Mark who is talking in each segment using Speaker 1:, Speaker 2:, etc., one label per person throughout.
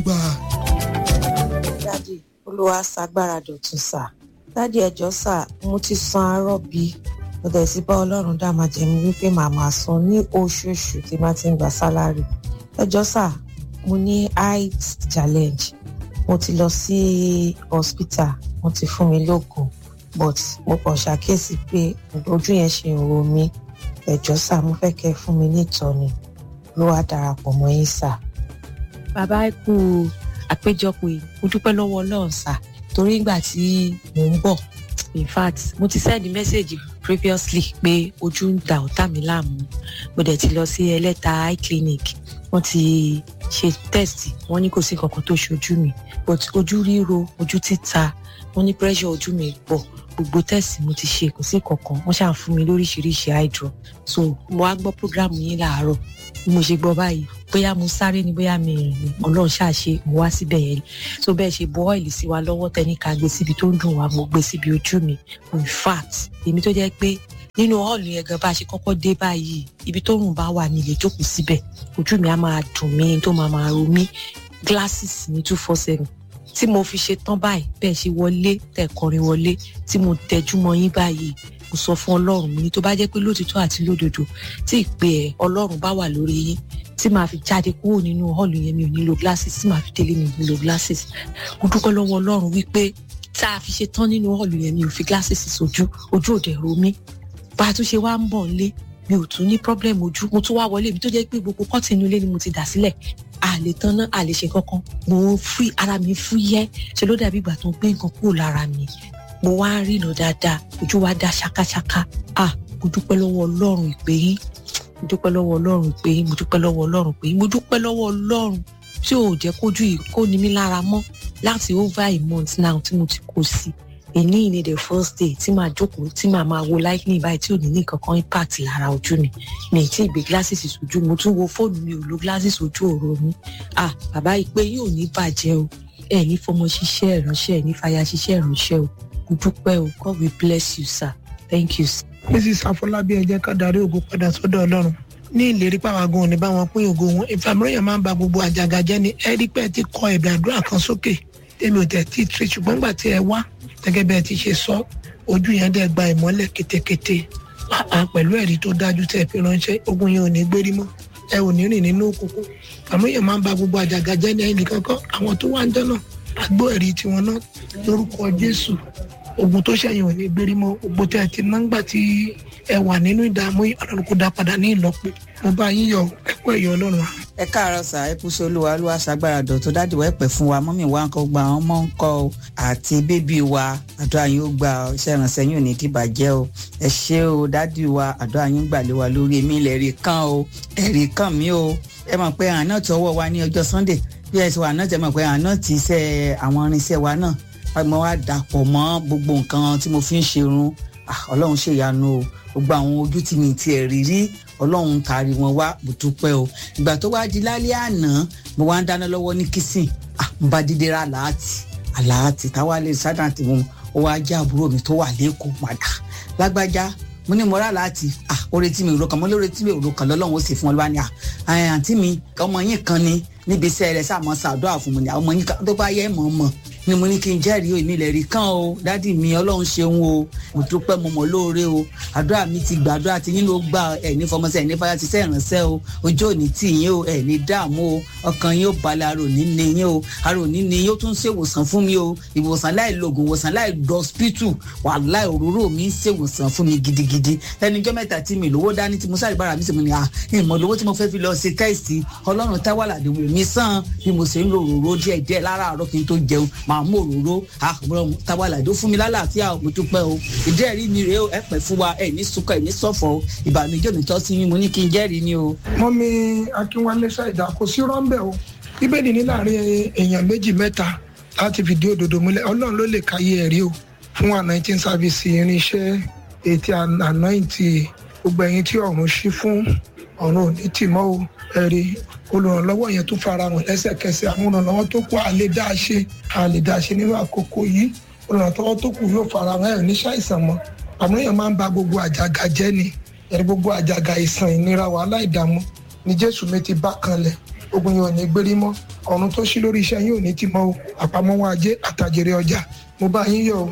Speaker 1: gbà.
Speaker 2: dádì olúwa ṣàgbára dọ̀tun sà dádì ẹjọ́ sà mo ti san arọ́ bí mo dẹ̀ sí bá ọlọ́run dá máa jẹ́ mi wípé màá máa san ní oṣooṣù tí má ti ń gba sálárì ẹjọ́ sà mo ní height challenge mo ti lọ sí hospital wọ́n ti fún mi lóògùn but mo kàn ṣàkíyèsí pé ojú yẹn ṣe ń ro mí ẹjọ́ sà mo fẹ́ kẹ́ ẹ fún mi ní ìtọ́ni ló wá darapọ̀ mọ́ yín sà.
Speaker 3: bàbá ẹ kú àpéjọpọ̀ yìí mo dúpẹ́ lọ́wọ́ ọlọ́run sà torí ìgbà tí mò ń bọ̀ in fact mo ti send message previously pé ojú ń da ọ̀tá mi láàmú mo dẹ̀ ti lọ sí ẹlẹ́ta eye clinic wọ́n ti ṣe test wọ́n ní kò sí kankan tó ṣojú mi but ojú ríro ojú títa wọ́n ní pressure ojú mi pọ̀ gbogbo test mo ti ṣe kò sí kankan wọ́n ṣàn fún mi lóríṣiríṣi eye drop so mo wá gbọ́ program yín láàárọ̀ bí mo ṣe gbọ́ báyìí bóyá mo sáré ni bóyá mi rìn ni ọlọ́run ṣàṣe mo wá síbẹ̀ yẹn so bẹ́ẹ̀ ṣe bọ́ ọ̀ìlì sí wa lọ́wọ́ tẹ́ni ká gbé síbi tó ń dùn wá mo gbé síbi ojú mi in fact èmi tó jẹ́ pé nínú hall yẹn gan bá a ṣe kọ́kọ́ dé báyìí ibi tó rùn bá wà nílé jókòó síbẹ̀ ojú mi á máa dùn mí tó máa máa ro mí glasses ní two four seven tí mo fi ṣe tán báyìí bẹ́ẹ̀ ṣe wọlé tẹ̀ kọrin wọlé tí mo tẹjú mọ́ yín báyìí mo sọ fún ọlọ́run mi ní tó bá jẹ́ pé lótìtọ́ àti lódodo tí ìpè ẹ̀ ọlọ́run bá wà lórí yín tí màá fi jáde kúrò nínú hall yẹn mi ò nílò glasses tí màá fi délé mi ò nílò glasses mo dúpẹ́ lọ́wọ́ ọlọ́run wípé tá a fi ṣe tán nínú hall yẹn mi ò fi glasses sójú ojú òde ro mí bá a tún ṣe wá ń bọ̀ nílé mi ò tún ní problem ojú mo tún wá wọlé mi tó jẹ́ pé gbogbo kọ́tì inú ilé ni mo ti dà sílẹ̀ a lè tan náà a lè ṣe kankan mo fún ara mi fúyẹ́ ṣe ló dàbí ìgbà tó ń gbé nǹkan kúrò lára mi mo wá ń rìnà dáadáa ojú wa dá ṣákáṣáká ah mo dúpẹ́ lọ́wọ́ ọlọ́run ìpè yín mo dúpẹ́ lọ́wọ́ ọlọ́run ìpè yín mo dúpẹ́ lọ́wọ́ ọlọ́run ìpè yín mo dúpẹ́ lọ́wọ́ ọlọ́run tí ò jẹ́ kójú yìí kó ní mi lára mọ́ láti over a month now tí mo ti kó sí èní ní the first day tí màá jókòó tí màá máa wo lightning báyìí tí ò ní ní kankan impact lára ojú mi mi tí ìgbé glasses sójú mo tún wo fóònù mi ò lo glasses ojú òru mi ah bàbá ìpè yín ò ní bàjẹ́ o ẹ ní fọmọ ṣiṣẹ́ ìránṣẹ́ ẹ ní fàyà ṣiṣẹ́ ìránṣẹ́ o mo dúpẹ́ o God will bless you sir thank you sir.
Speaker 1: mrs afọlábí ẹ jẹ́ ká darí ògo padà sọ́dọ̀ ọlọ́run ní ìlérí pàwọn òní bá wọn pín ògo wọn ìfàmìlẹ́yìn máa ń ba gbogbo àjàgà jẹ́ ni ẹ rí pé ẹ ti kọ ẹ̀bẹ̀ àdúrà kan sókè tèmi ò tẹ̀ tí ì ṣùgbọ́n nígbà tí ẹ wá gẹ́gẹ́ bẹ́ẹ̀ ti ṣe sọ ojú yẹn dẹ̀ gba ìmọ́lẹ̀ kétékété pẹ̀lú ẹ̀rí tó dájú tẹ̀ fi ránṣẹ́ ogun yẹn ò ní gbérí mọ́ ẹ ò ní rìn nínú òkùnkùn àmúyẹ̀ máa ń ba gbogbo àjàgà jẹ́ ní ẹnì kankan àwọn tó wá ń jẹ́ náà àgbó ẹ̀rí tiwọn náà lórúkọ jésù ogun tó ṣẹ̀yìn ò ní gbérí mọ́ ogun tẹ̀ ti ná ńgbà tí ẹ wà nínú ìdààmú ọlọ́run kó dá padà ní ìlọ́po mo bá yín yọ ẹ̀kọ́ ẹ̀yọ́ ọlọ́run wa.
Speaker 4: ẹ káàárọ̀ sà ẹ kúṣe olúwa olúwa ṣàgbára dọ̀tún dáàdì wa ẹ pẹ́ fún wa mọ́mì wa nǹkan gba àwọn ọmọ ńkọ́ o àti bébí wa àdúrà yín ó gba iṣẹ́ ìrànṣẹ́ yín ò ní dìbàjẹ́ o ẹ ṣé o dáàdì wa àdúrà yín gbà lé wa lórí èmi ilẹ̀ rí kàn o ẹ̀rí kàn mí o ẹ mọ̀ pé àná tọwọ́ wa ní ọjọ́ sunday bí ẹ ṣe wà náà tẹ mọ̀ pé àná ti iṣẹ́ àwọn irinṣẹ́ wa náà mo wá dàpọ̀ mọ́ gbogbo nǹkan tí mo fi ń ṣerun ọlọ́run ṣèyanu o gbogbo àwọn ojú tí mi ti ẹ̀ rí rí ọlọ́run taari wọn wá mo dúpẹ́ o ìgbà tó wá di lálẹ́ àná mo wá ń dáná lọ́wọ́ ní kìsìn mo bá dídé ra làátì àlàátì táwa lè sádà tí mo ó wá jẹ́ àbúrò mi tó wà lẹ́kọ̀ọ́ padà lágbájá mo ní mo rà láti ah oore tí mi ò ro kan mo lóore tí mi ò ro kan lọ́lọ́run ó sì fún ọ lọ́wọ́ ni ah àǹtí mi ọmọ yín kan ni níbi iṣẹ́ rẹ̀ sàmọ́ sàdúrà fún mi ni ọmọ yín kan tó bá yẹ mọ̀ mọ̀ ni mo ní kí n jẹ́rìí èmi lè rí kán o dádì mi ọlọ́run ṣeun o mo dúpẹ́ mo mọ̀ lóore o àdúrà mi ti gbà àdúrà tí yín ló gbà ẹ̀ ní fọmọsẹ̀ ẹ̀ ní fọyà ti sẹ́ ìrànṣẹ́ o ojú òní tì yín o ẹ̀ ní dààmú o ọkàn yín ó balẹ̀ arò ní ní yín o arò ní ní yín ó tún ṣèwòsàn fún mi o ìwòsàn láì lògùn ìwòsàn láì dọ́spítù wà láì òróró mi ń ṣèwòsàn fún mi gidigidi ẹnijọ́ mẹ́ta tí mi lówó dání tí mo sáré bára mi sì mo ní à ìmọ̀ lówó tí mo fẹ́ fi lọ ṣe tẹ́sì ọlọ́run táwàlà dèwò mi sàn bí mo ṣe ń lo òróró díẹ̀ díẹ̀ láràárọ̀ kí n tó jẹun màá mú òróró àbúrò táwàlà tó fún mi lálàáfíà mo dúpẹ́ o ìdí ẹ̀rí mi rèé o ẹ pẹ́ fún wa ẹ ní sunkọ ẹ ní sọ̀fọ̀ o ìbànújẹ́ mi tọ́ sí mi mo ní kí n jẹ́rìí ni o.
Speaker 1: mọ́mí akínwálé ṣàìdá kò sí rọ́ńbẹ́ o bíbélì ní láàrin èèyàn méjì mẹ́ta láti fìdí òdodo múlẹ̀ ọlọ́run ló lè káyé ẹ̀rí o fún anointing service irinṣẹ́ ètí anointing gbogbo ẹ̀yin tí ọ̀run ṣí fún ọ̀run òní tì mọ́ o ẹ̀rí olùrànlọ́wọ́ yẹn tó fara hàn lẹ́sẹ̀kẹsẹ̀ àwọn olùrànlọ́wọ́ tó kù àlè dá a ṣe àlè dá a ṣe nínú àkókò yìí olùrànlọ́wọ́ tó kù yóò fara hàn ẹ̀ ní ṣàìsàn mọ́ àmọ́ èèyàn máa ń ba gbogbo àjàgà jẹ́ ni ẹ̀rí gbogbo àjàgà ìsàn ìnira wàhálà ìdààmú ni jésù mi ti bá kanlẹ̀ ogun yẹn ò ní gbérí mọ́ ọ̀run tó ṣí lórí iṣẹ́ yín ò ní ti mọ́ o àpamọ́wọ́ ajé àtàjèrè ọjà mo bá yín yọ̀ o.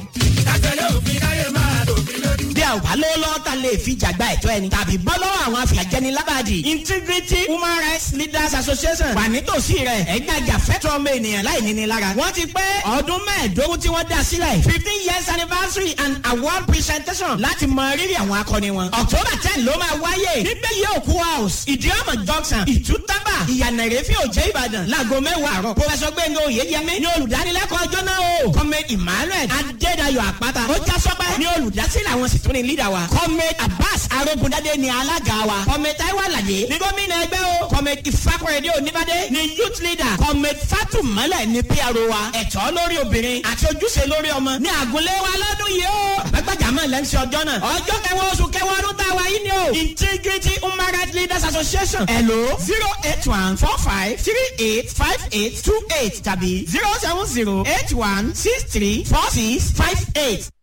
Speaker 5: bí a ò bá lówó lọ́wọ́ ta lè fi jàgbá ẹ̀tọ́ ẹni tàbí bọ́ lọ́wọ́ àwọn afìyàjẹni lábàdì integrity human rights leaders association wà nítòsí rẹ̀ ẹ̀gbẹ́ àjàfẹ́tọ̀ ọmọ ènìyàn láì níní lára wọ́n ti pé ọdún mẹ́ẹ̀ẹ́dógún tí wọ́n dá sílẹ̀ fifteen years anniversary and award presentation láti mọ rírì àwọn akọni wọn october ten ló máa wáyé nígbẹ́ yìí òkú house ìdíọ́mọ̀ junction ìtútàbà ìyànà ìrẹ́fẹ́ òjẹ́ ìbàdàn láago mẹ́wàá àárọ̀ professor gbẹ̀ngàn oyèyẹmí ní olùdánilẹ́kọ̀ọ́ ọjọ́ náà o comrade emmanuel adédayọ̀ àpáta ó já sọ́pẹ́ ní olùdásílẹ̀ àwọn sì tún ní leader wa comrade abbas arógundadé ní alága wa comrade taiwo alade ní gómìnà ẹgbẹ́ o comrade ìfakọ̀rẹ́dẹ́ oníbàdé ní youth leader comrade fatumale ní pro wa ẹ̀tọ́ lórí obìnrin àti ojúṣe lórí ọmọ ní àgùnlé wa lọ́dún yìí o àgbàgbàjàmọ́ lẹ́ńsì ọjọ́ náà ọjọ́ kẹwàá oṣù kẹwàá ọdún tá a wà yìí ni o integrity human rights leaders association hello zero eight one four five three eight five eight two eight tàbí zero seven zero eight one six three four six five eight.